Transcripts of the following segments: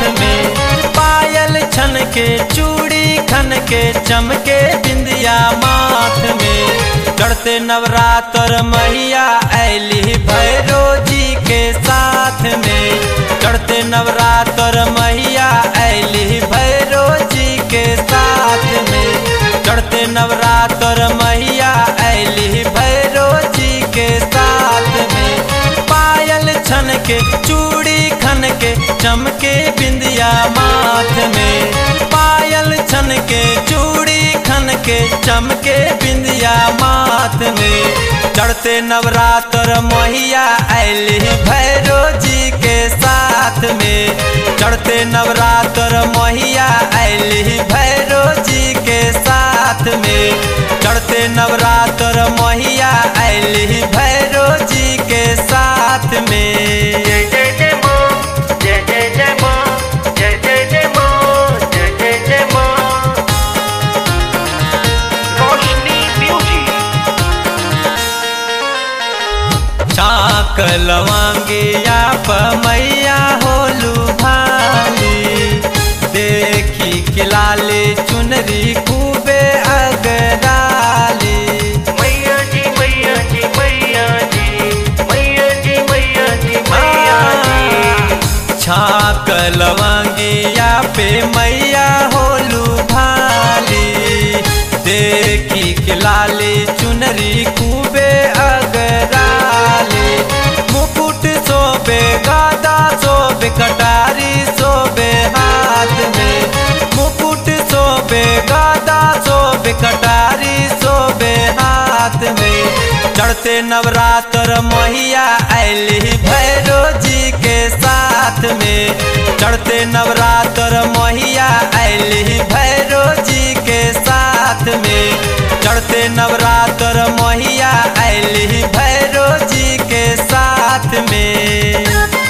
में पायल छन के चूड़ी खन के चमके बिंदिया माथ में चढ़ते नवरात्र मैया ऐली भैरो जी के साथ में चढ़ते नवरात्र मैया ऐली भैरो जी के साथ में चढ़ते नवरात्र मैया ऐली भैरो जी के साथ में पायल छन के चूड़ी खन के चमके बिंदिया माथ में पायल छन के चूड़ी खन के चमके बिंदिया माथ में चढ़ते नवरात्र मैया ऐली भैरो जी के साथ में चढ़ते नवरात्र मैया ऐली भैरो जी के साथ में चढ़ते नवरात्र मैया ऐली भैरो जी के साथ में जय जय जय माँ जय जय जय माँ जय जय जय माँ जय जय जय माँ रोशनी म्यूजिक चाक लवांगिया मैया होलू भाली देखी के लाले चुनरी खूबे अगराली मैया जी मैया जी मैया जी मैया जी मैया जी मैया जी छाक लवांगिया पे मैया होलू भाली देखी के लाले चुनरी खूबे अगराली मुकुट सोबे गादा सोबे कटारी सोबे हाथ में मुकुट सोबे गादा सोबे कटारी सोबे हाथ में चढ़ते नवरात्र मैया ऐली भैरो जी के साथ में चढ़ते नवरात्र मैया ऐली भैरो जी के साथ में चढ़ते नवरात्र मैया ऐली भैरो जी के साथ में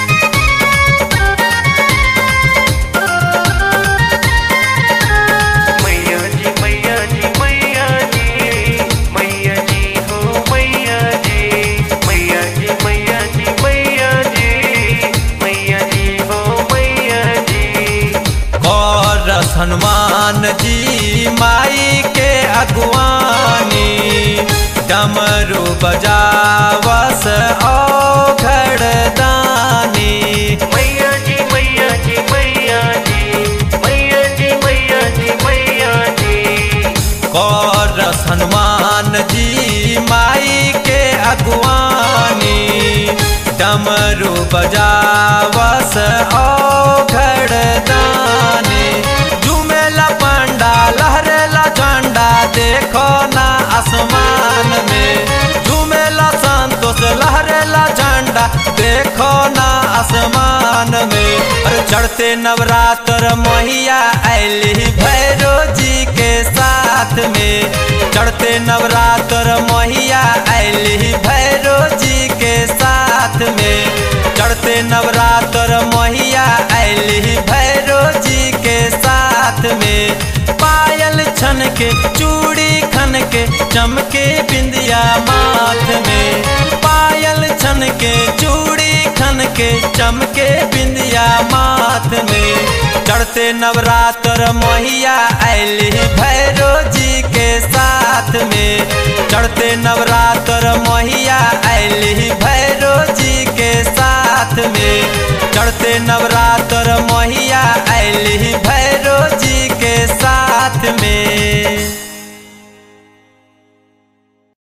मैया जी मैया जी मैया जी मैया जी हो मैया जी मैया जी मैया जी मैया जी मैया जी हो मैया जी और हनुमान जी माई के अगवानी डमरू बजावस ओ घड़दानी मैया जी मैया जी मैया जी मैया जी मैया जी मैया जी और हनुमान जी माई के अगवानी डमरू बजावस ओ घड़दानी झूमेला पंडा लहरेला झंडा देखो ना आसमान में झूमेला संतोष लहरेला झंडा देखो ना आसमान में अरे चढ़ते नवरात्र मैया ऐली भैरो जी के साथ में चढ़ते नवरात्र मैया ऐली भैरो जी के साथ में चढ़ते नवरात्र मैया ऐली भैरो जी के साथ में पायल छन के चूड़ी खन के चमके बिंदिया माथ में पायल छन के चूड़ी खन के चमके बिंदिया माथ में चढ़ते नवरात्र मैया ऐली भैरो जी के साथ में चढ़ते नवरात्र मैया ऐली भैरो जी के साथ में चढ़ते नवरात्र